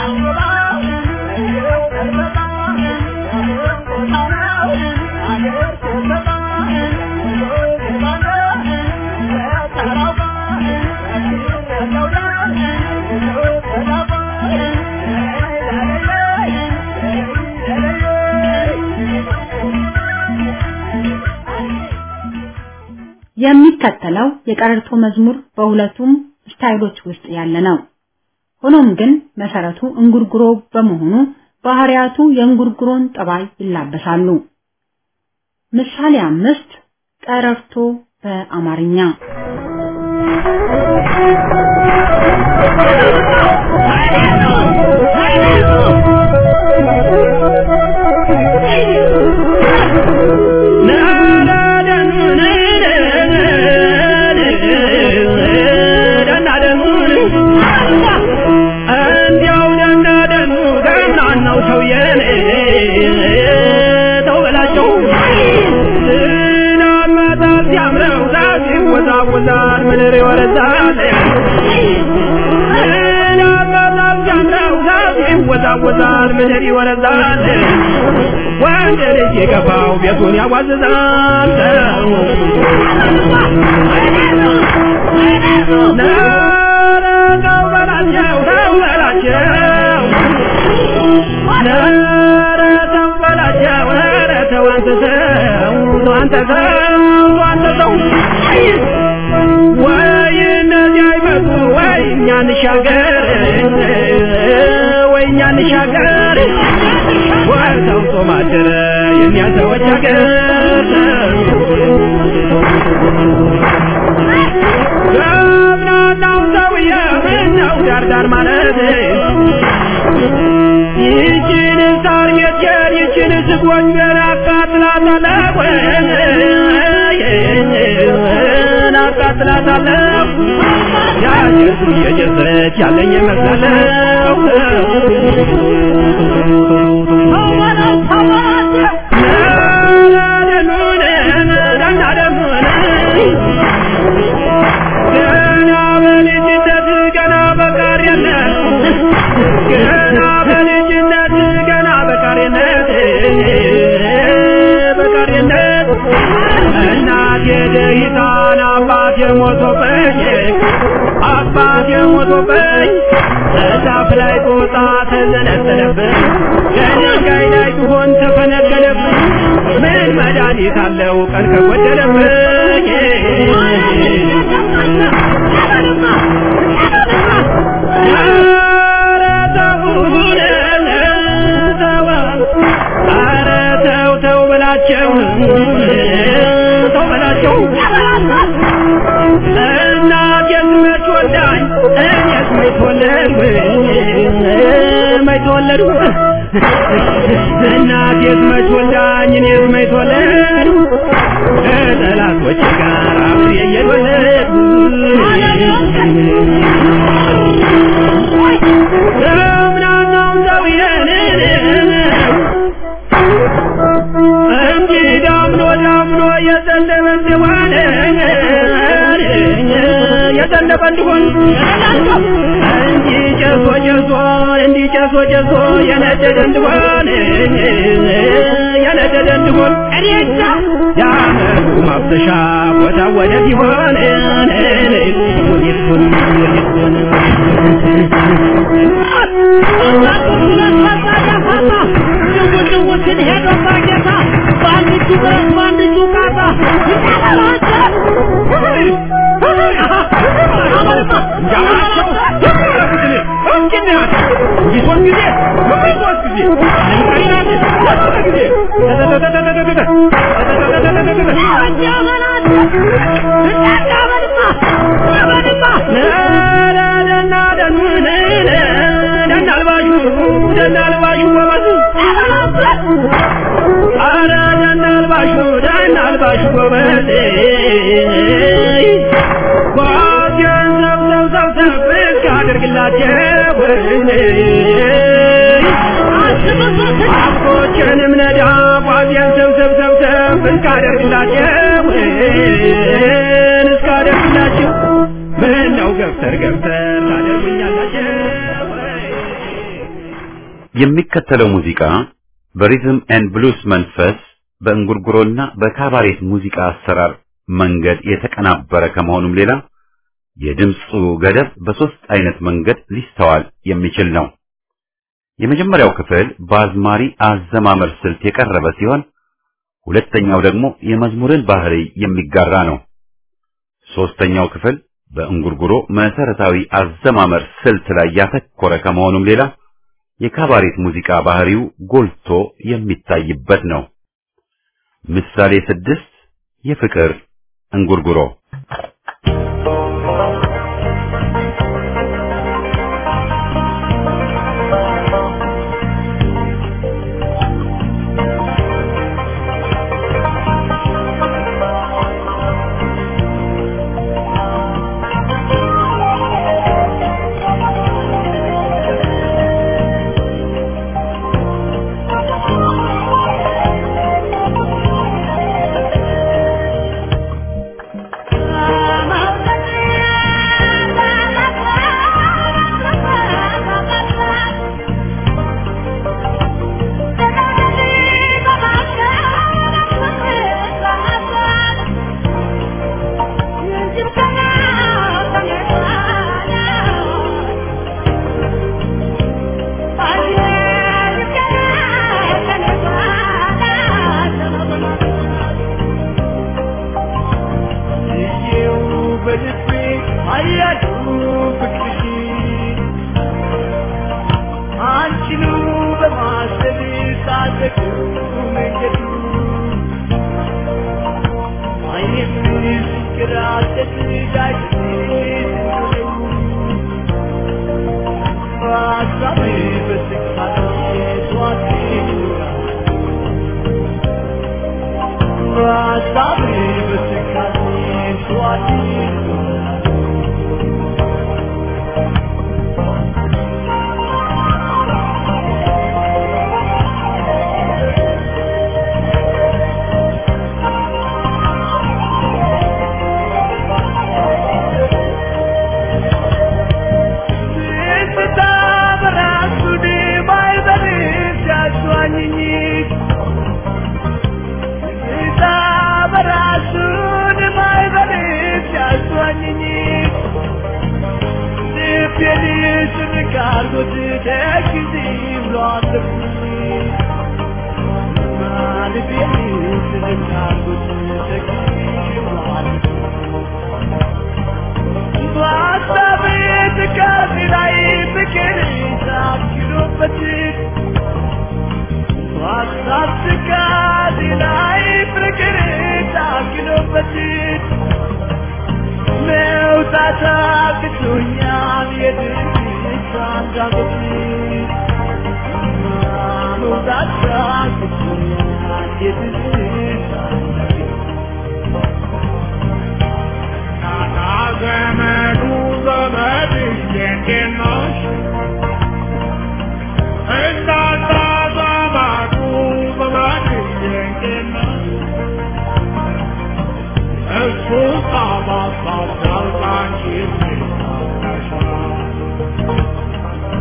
[SPEAKER 3] የሚከተለው የቀረርቶ መዝሙር በሁለቱም ስታይሎች ውስጥ ያለ ነው። ሆኖም ግን መሰረቱ እንጉርጉሮ በመሆኑ ባህሪያቱ የእንጉርጉሮን ጠባይ ይላበሳሉ። ምሳሌ አምስት ቀረርቶ በአማርኛ
[SPEAKER 2] ይወዛወዛል ምድር ይወረዛል ይወዛወዛል ምድር ይወረዛል ወንድ ልጅ የገባው ቤቱን ያዋዝዛል ነረው በላቸው ተው በላቸው ነረ ተው በላቸው ነረ ተው አንተ ሰው አንተ ሰው አንተ ሰው ወይ እነዚህ አይመጡ ወይ እኛ እንሻገር ወይ እኛ እንሻገር ወይ ሰው ጾም አደረ የእኛ ሰዎች ሀገር ገብናናው ሰውዬ ምነው ዳርዳር ማለት ይችን ሳር ቤቴን ይችን ስጎኝን አቃጥላታለሁ አቃጥላታለሁ ያጀሱ እየጀሰች ያለኝ ይመስላለሁ ገና በልጅነት ገና በቃሪነት ገና በልጅነት ገና በቃሪነት በቃሪነት እናቴ ደሂታን አባቴ ሞቶብኝ አባቴ ሞቶብኝ እዛፍ ላይ ጦጣ ተዘነጠለብኝ ከድንጋይ ላይ ቢሆን ተፈነቀለብኝ ምን መድኃኒት አለው ቀን ከጎደለብኝ ኧረ ተውን ተው ኧረ ተው ተው በላቸው ተው በላቸው እናቴስ መች ወልዳኝ እኔስ መች ተወለድኩ መች ተወለድኩ እናቴስ መች ወልዳኝ እኔስ መች ተወለድኩ ከጠላቶቼ ጋር አብሬ እየተወለድኩ ደምናናው ሰውዬን እንጂ ዳምኖ ዳምኖ የዘነበ እንደሆነ የዘነበ እንዲሆን እንጂ ጨሶ ጨሶ እንዲ ጨሶ ጨሶ የነደደ እንዲሆን የነደደ እንዲሆን የአመቱ ማፍሰሻ ቦታ ወደ ሲሆን
[SPEAKER 4] ንጉስን ሄዶ ባጌታ በአንድ እጁ ብረት በአንድ እጁ ቃታ
[SPEAKER 2] አረ ደናልባሹ ደናልባሹ ጎበዜ ጓዜን ሰብሰብ ሰብሰብ ብቅ አድርግላቸው አቦችንም ነዳ ጓዜን ሰብሰብ ሰብሰብ ብቅ አድርግላቸው እስካደርግላቸው ምን ነው ገፍተር ገፍተር ታደርጉኛላቸው
[SPEAKER 1] የሚከተለው ሙዚቃ በሪዝም ኤንድ ብሉስ መንፈስ በእንጉርጉሮና በካባሬት ሙዚቃ አሰራር መንገድ የተቀናበረ ከመሆኑም ሌላ የድምፁ ገደብ በሶስት አይነት መንገድ ሊስተዋል የሚችል ነው። የመጀመሪያው ክፍል በአዝማሪ አዘማመር ስልት የቀረበ ሲሆን ሁለተኛው ደግሞ የመዝሙርን ባህሪ የሚጋራ ነው። ሶስተኛው ክፍል በእንጉርጉሮ መሰረታዊ አዘማመር ስልት ላይ ያተኮረ ከመሆኑም ሌላ የካባሬት ሙዚቃ ባህሪው ጎልቶ የሚታይበት ነው። ምሳሌ ስድስት የፍቅር እንጉርጉሮ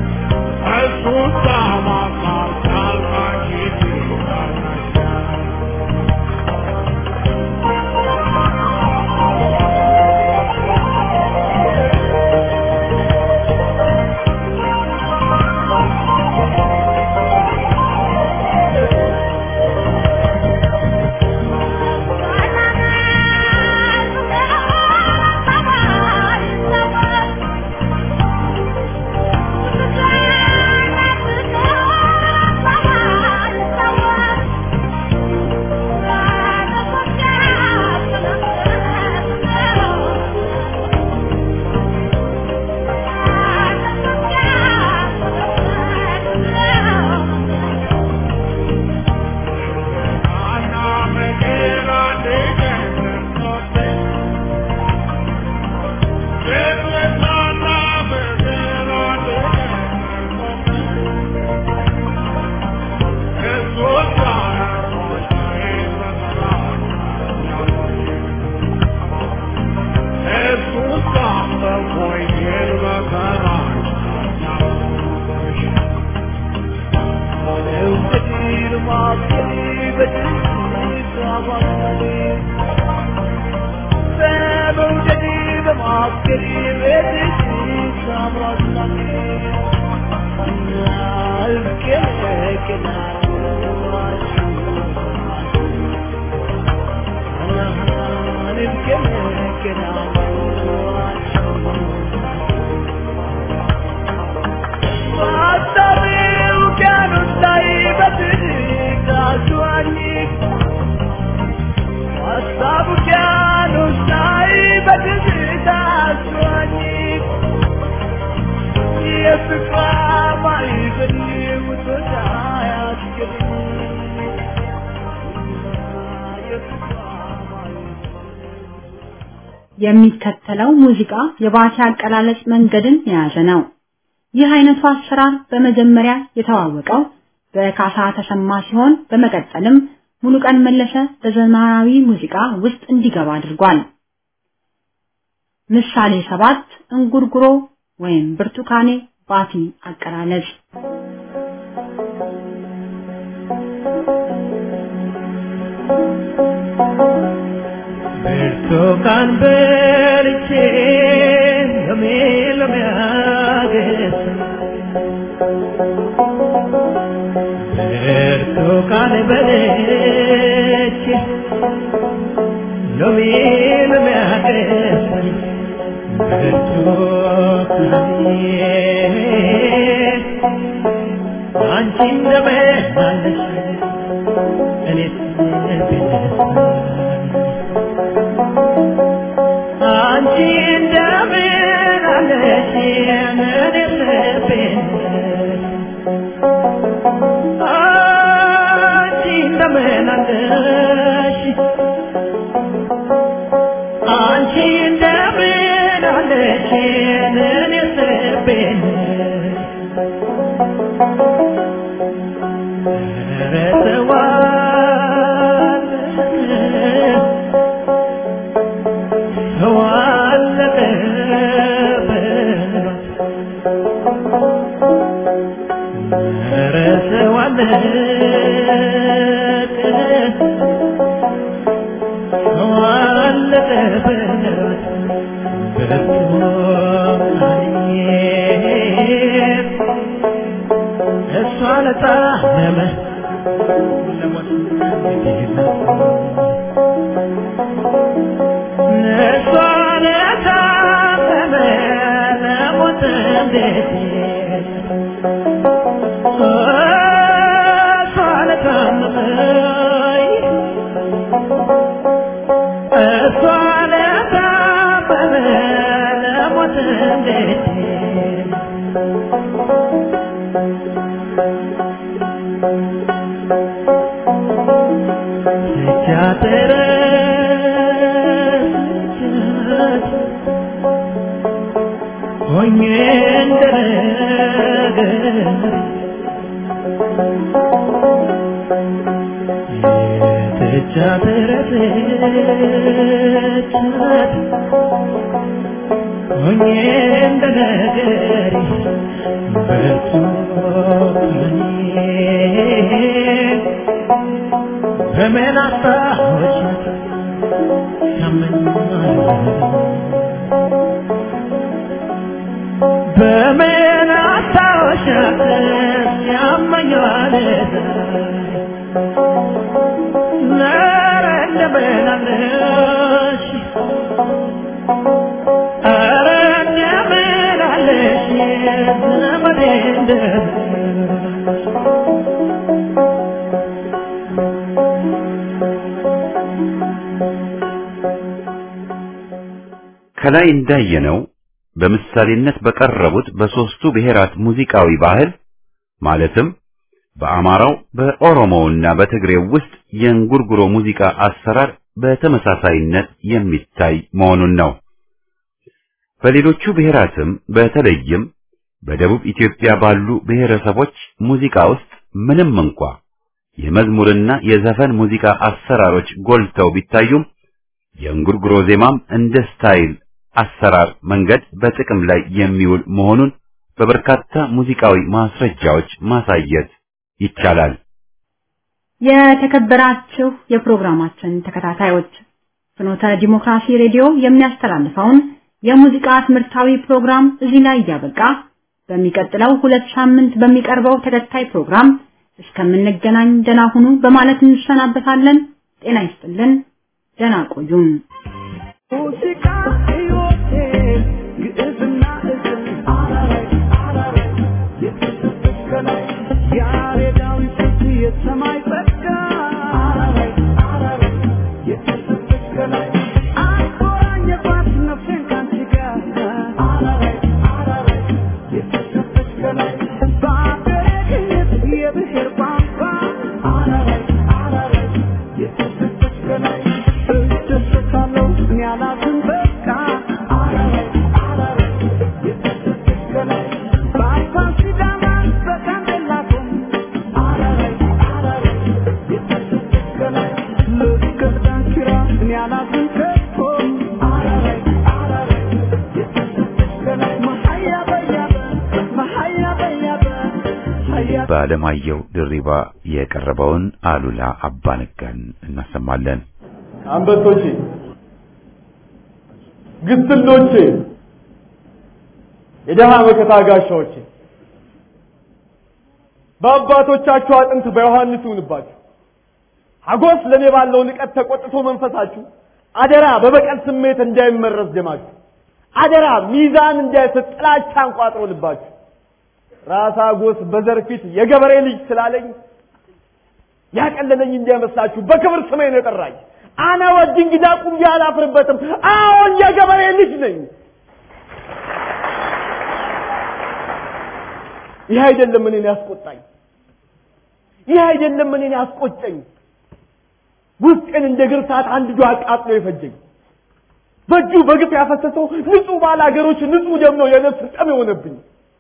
[SPEAKER 5] Jesús ama, ama, alma,
[SPEAKER 3] የሚከተለው ሙዚቃ የባቲ አቀላለጽ መንገድን የያዘ ነው። ይህ አይነቱ አሰራር በመጀመሪያ የተዋወቀው በካሳ ተሰማ ሲሆን በመቀጠልም ሙሉቀን መለሰ በዘመናዊ ሙዚቃ ውስጥ እንዲገባ አድርጓል። ምሳሌ ሰባት እንጉርጉሮ ወይም ብርቱካኔ ባቲ አቀላለጽ
[SPEAKER 2] ብርቱካን በልቼ ሎሜ ሎሜ አገሳ ብርቱካን በልቼ ሎሜ ሎሜ አገሳ ብርቱካኔ አንቺ እንደምን አለሽ እኔስ ብነሳ አንቺ እንደምን አለሽ እኔስ ብነሳ አንቺ እንደምን አለሽ አንቺ እንደምን አለሽ እኔስ ብነሳ እሷ ለጣመመ ለሞት እሷ ለታመመ ለሞት እንዴት እሷ ለታመመ እሷ ለታመመ ለሞት እንዴት ስቻትረስቻት ሆኜ እንደነገር ስቻትረስቻት ሆኜ እንደነገር በርቱ በምን አስታወሻት ያመኛል በምን አስታወሻት ያመኛል ኧረ እንደምን አለሽ ኧረ እንደምን አለሽ ዘመዴ እንደምን
[SPEAKER 1] ከላይ እንዳየነው በምሳሌነት በቀረቡት በሶስቱ ብሔራት ሙዚቃዊ ባህል ማለትም በአማራው በኦሮሞውና በትግሬው ውስጥ የእንጉርጉሮ ሙዚቃ አሰራር በተመሳሳይነት የሚታይ መሆኑን ነው። በሌሎቹ ብሔራትም በተለይም በደቡብ ኢትዮጵያ ባሉ ብሔረሰቦች ሙዚቃ ውስጥ ምንም እንኳ የመዝሙርና የዘፈን ሙዚቃ አሰራሮች ጎልተው ቢታዩም የእንጉርጉሮ ዜማም እንደ ስታይል አሰራር መንገድ በጥቅም ላይ የሚውል መሆኑን በበርካታ ሙዚቃዊ ማስረጃዎች ማሳየት ይቻላል።
[SPEAKER 3] የተከበራችሁ የፕሮግራማችን ተከታታዮች ፍኖተ ዲሞክራሲ ሬዲዮ የሚያስተላልፈውን የሙዚቃ ትምህርታዊ ፕሮግራም እዚህ ላይ እያበቃ በሚቀጥለው ሁለት ሳምንት በሚቀርበው ተከታይ ፕሮግራም እስከምንገናኝ ደህና ሁኑ በማለት እንሰናበታለን። ጤና ይስጥልን። ደህና ቆዩን።
[SPEAKER 5] ሙዚቃ ሕይወቴ ግዕዝና እዝል አራራይ አራራይ የተሰጠች ከላይ ያሬዳዊ ፍት የሰማይ ጸጋ አራራይ አራራይ የተሰጠች ከላይ አቆራኘባት ነፍሴን ካንቺ ጋር አራራይ አራራይ የተሰጠች ከላይ በአገሬ ቅኝት የብሔር ቋንቋ አራራይ አራራይ የተሰጠች ከላይ እደሰታለሁ እኔ አላዝን በቃ አራራይ አራራይ የተሰጠች ከላይ በአፋን ሲዳማ በጋምቤላ ቶም አራራይ አራራይ የተሰጠች ከላይ ልክ ዳንኪራ እኔ አላዝን ከቶ አራራይ አራራይ የተሰጠች ከላይ መሀያ በያበ መሀያ በያበ ሀያ
[SPEAKER 1] በአለማየሁ ድሪባ የቀረበውን አሉላ አባነጋን እናሰማለን።
[SPEAKER 6] አንበሶቼ፣ ግስሎቼ፣ የደሃ መከታ ጋሻዎቼ በአባቶቻችሁ አጥንት በዮሐንስ ይሁንባችሁ። ሀጎስ ለእኔ ባለው ንቀት ተቆጥቶ መንፈሳችሁ አደራ በበቀል ስሜት እንዳይመረዝ ደማችሁ አደራ ሚዛን እንዳይስት ጥላቻ አንቋጥሮ ልባችሁ ራስ ሀጎስ በዘር ፊት የገበሬ ልጅ ስላለኝ ያቀለለኝ እንዳይመስላችሁ በክብር ስሜን የጠራኝ አነ ወድ እንግዳ ቁም አላፍርበትም። አዎን የገበሬ ልጅ ነኝ። ይህ አይደለም እኔን ያስቆጣኝ፣ ይህ አይደለም እኔን ያስቆጨኝ። ውስጤን እንደ ግርሳት አንድ ዶ አቃጥሎ የፈጀኝ በእጁ በግፍ ያፈሰሰው ንጹህ ባለ ሀገሮች ንጹህ ደም ነው የነፍስ ጠም የሆነብኝ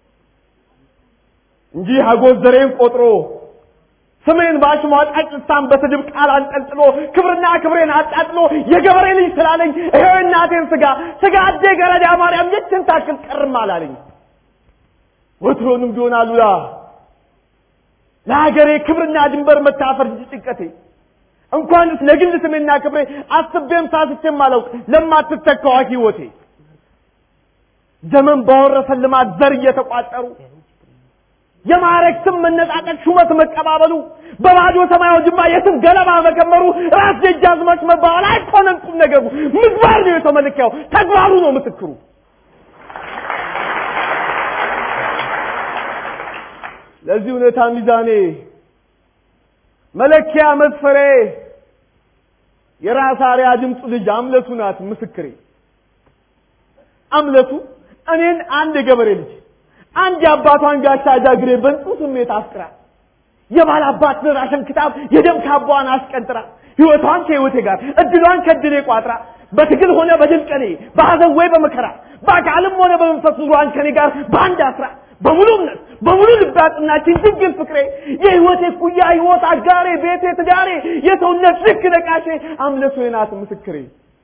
[SPEAKER 6] እንጂ ሀጎስ ዘሬን ቆጥሮ ስሜን በአሽሟጣጭ ልሳን በስድብ ቃል አንጠልጥሎ ክብርና ክብሬን አጣጥሎ የገበሬ ልጅ ስላለኝ ይሄው እናቴን ስጋ ስጋ አዴ ገረዳ ማርያም የችን ታክል ቀርም አላለኝ። ወትሮንም ቢሆን አሉላ ለሀገሬ ክብርና ድንበር መታፈር እንጂ ጭንቀቴ እንኳንስ ለግል ስሜና ክብሬ አስቤም ሳስቼም አላውቅ ለማትተካዋ ሕይወቴ ዘመን ባወረሰን ልማት ዘር እየተቋጠሩ የማዕረግ ስም መነጣጠቅ ሹመት መቀባበሉ በባዶ ሰማያዊ ጅማ የስም ገለባ መከመሩ ራስ ደጃዝማች መባባል አይኮነም ቁም ነገሩ ምግባር ነው የተመለኪያው ተግባሩ ነው ምስክሩ ለዚህ እውነታ ሚዛኔ መለኪያ መስፈሬ የራስ አርያ ድምፁ ልጅ አምለቱ ናት ምስክሬ አምለቱ እኔን አንድ የገበሬ ልጅ አንድ የአባቷን ጋሻ ጃግሬ በንጹ ስሜት አፍቅራ የባል አባት ደራሽን ክታብ የደም ካባዋን አስቀንጥራ ህይወቷን ከህይወቴ ጋር እድሏን ከድሌ ቋጥራ በትግል ሆነ በድል ቀኔ በሐዘን ወይ በመከራ በአካልም ሆነ በመንፈስ ኑሯን ከኔ ጋር በአንድ አስራ በሙሉ እምነት በሙሉ ልብ ያጽናችን ድንግል ፍቅሬ የህይወቴ ኩያ ህይወት አጋሬ ቤቴ ትዳሬ የሰውነት ልክ ነቃሼ አምለቱ ናት ምስክሬ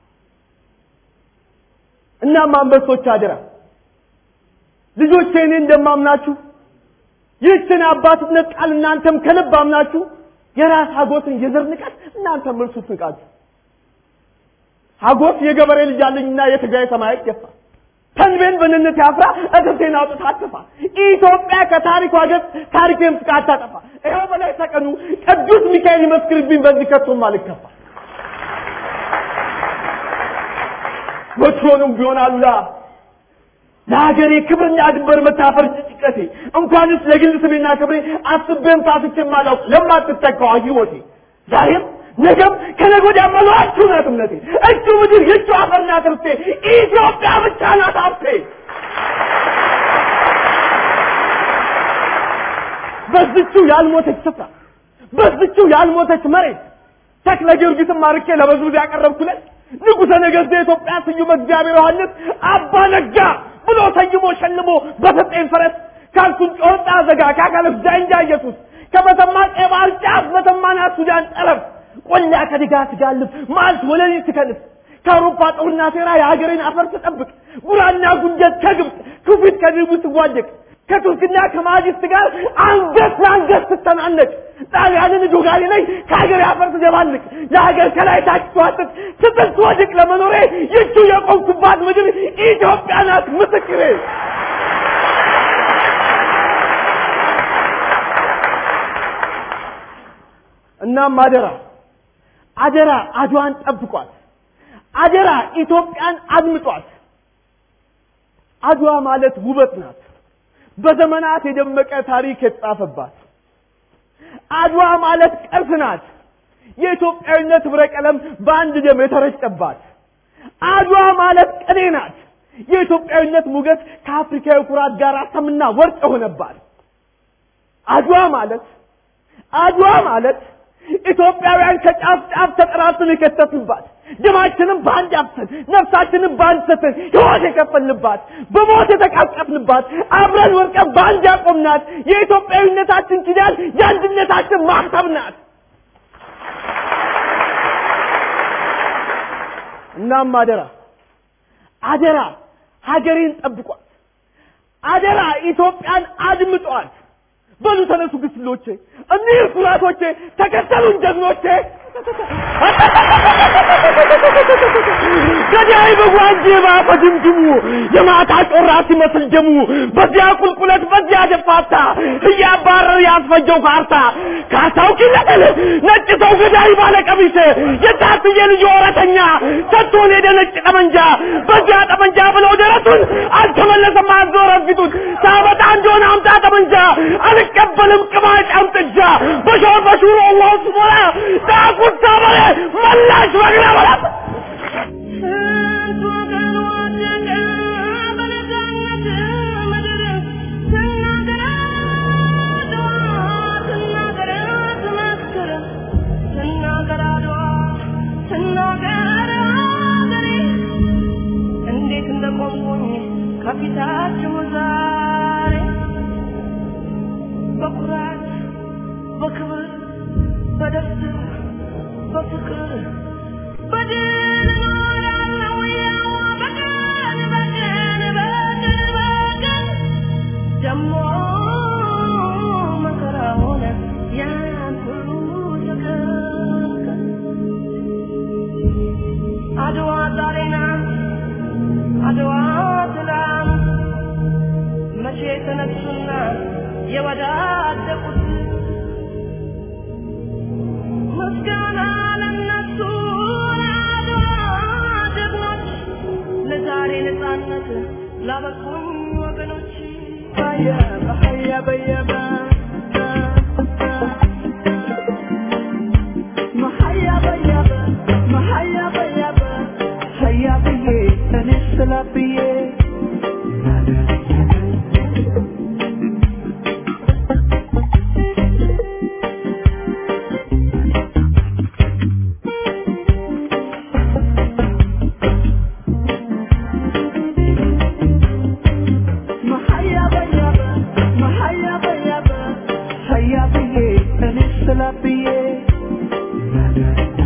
[SPEAKER 6] እናም አንበሶች አደራ ልጆቼ እኔ እንደማምናችሁ ይህችን አባትነት ቃል እናንተም ከልብ አምናችሁ የራስ ሀጎስን የዘር ንቀት እናንተም እርሱት ንቃችሁ ሀጎስ የገበሬ ልጅ አለኝና የትግራይ ሰማይ ገፋ ተንቤን በንነት ያፍራ እትብቴን አውጥታ አትፋ ኢትዮጵያ ከታሪኳ ገጽ ታሪኬን ፍቃ አታጠፋ ይኸው በላይ ተቀኑ ቅዱስ ሚካኤል ይመስክርብኝ በዚህ ከቶም አልከፋ ወትሮንም ቢሆን አሉላ ለሀገሬ ክብርና ድንበር መታፈር ጭንቀቴ እንኳንስ ለግል ስሜና ክብሬ አስቤም ሳስቼም አላውቅ ለማትተካዋ ህይወቴ ዛሬም ነገም ከነገ ወዲያ መሏችሁ ናት እምነቴ እጁ ምድር የእጁ አፈር ናት ርስቴ ኢትዮጵያ ብቻ ናት ሀብቴ በዝቹ ያልሞተች ስፍራ በዝቹ ያልሞተች መሬት ተክለ ጊዮርጊስን ማርኬ ለበዝብዝ ያቀረብኩለት ንጉሠ ነገሥት የኢትዮጵያ ስዩም እግዚአብሔር ዮሐንስ አባ ነጋ ብሎ ሰይሞ ሸልሞ በሰጠኝ ፈረስ ካልኩን ጮጣ ዘጋ ካካለፍ ዳንጃ ኢየሱስ ከመተማ ቀይ ባህር ጫፍ መተማናት ሱዳን ጠረፍ ቆላ ከድጋ ትጋልብ ማልት ወለሊ ትከልፍ ከአውሮፓ ጦርና ሴራ የሀገሬን አፈር ትጠብቅ ጉራና ጉንጀት ከግብፅ ክፊት ከድቡ ትዋደቅ ከቱርክና ከማጅስት ጋር አንገት ለአንገት ስተናነቅ ጣሊያንን ዶጋሊ ላይ ከሀገር ያፈር ትደባልቅ ለሀገር ከላይ ታች ትዋጥጥ ስትል ትወድቅ ለመኖሬ ይቹ የቆምኩባት ምድር ኢትዮጵያ ናት ምስክሬ። እናም አደራ አደራ አድዋን ጠብቋት፣ አደራ ኢትዮጵያን አድምጧት። አድዋ ማለት ውበት ናት፣ በዘመናት የደመቀ ታሪክ የተጻፈባት። አድዋ ማለት ቅርስ ናት፣ የኢትዮጵያዊነት ህብረ ቀለም በአንድ ደም የተረጨባት። አድዋ ማለት ቅኔ ናት፣ የኢትዮጵያዊነት ሞገስ ከአፍሪካዊ ኩራት ጋር ሰምና ወርቅ የሆነባት። አድዋ ማለት አድዋ ማለት ኢትዮጵያውያን ከጫፍ ጫፍ ተጠራርተን የከተትንባት ደማችንም በአንድ አፍሰን ነፍሳችንን በአንድ ሰተን ሕይወት የከፈልንባት በሞት የተቃቀፍንባት አብረን ወርቀን በአንድ ያቆምናት የኢትዮጵያዊነታችን ኪዳን የአንድነታችን ማህተብ ናት። እናም አደራ አደራ ሀገሬን ጠብቋት፣ አደራ ኢትዮጵያን አድምጧት። በሉ ተነሱ ግስሎቼ፣ እኒህ ኩራቶቼ፣ ተከተሉን ጀግኖቼ። ገዳይ በጓንጄ ባፈ ድምድሙ የማታ ጮራ ሲመስል ደሙ በዚያ ቁልቁለት በዚያ ደፋታ እያባረር ያስፈጀው ካርታ ካርታው ኪለቀል ነጭ ሰው ገዳይ ባለ ቀሚስ የታትየ ልጅ ወረተኛ ሰጥቶን ሄደ ነጭ ጠመንጃ በዚያ ጠመንጃ ብለው ደረቱን አልተመለሰም አዞረ ፊቱን ሳበጣ እንደሆነ አምጣ ጠመንጃ አልቀበልም ቅማጭ አምጥጃ በሾር በሹሮ አላሁ ስሞላ ዳቁት ሳበለ መላሽ በግራ በላት
[SPEAKER 2] ስንት ወገን ወደቀ በነፃነት ምድር ስናገር አድዋ ስናገር ትመስክር ስናገር አድዋ ስናገር አገሬ እንዴት እንደቆምኩኝ ከፊታችሁ ዛሬ በኩራት በክብር በደስታ በፍቅር በድል እኖራለሁ ያው በቀን በቀን በቀን በቀን ደሞ መከራ ሆነ ያን ሁሉ ተከልከል አድዋ ዛሬ ናት አድዋ ትላንት መቼ ተነሱና የወዳደቁት ምስጋና ለነሱ ለአድዋ ጀግኖች ለዛሬ ነፃነት ላበቁኝ ወገኖች
[SPEAKER 5] በየበ ሀያ በየበ መሀያ በየበ መሀያ በየበ ሀያ ብዬ እኔ ስላ ብዬ መሀያ በየበ መሀያ በየበ ሀያ ብዬ እኔ ስላ ብዬ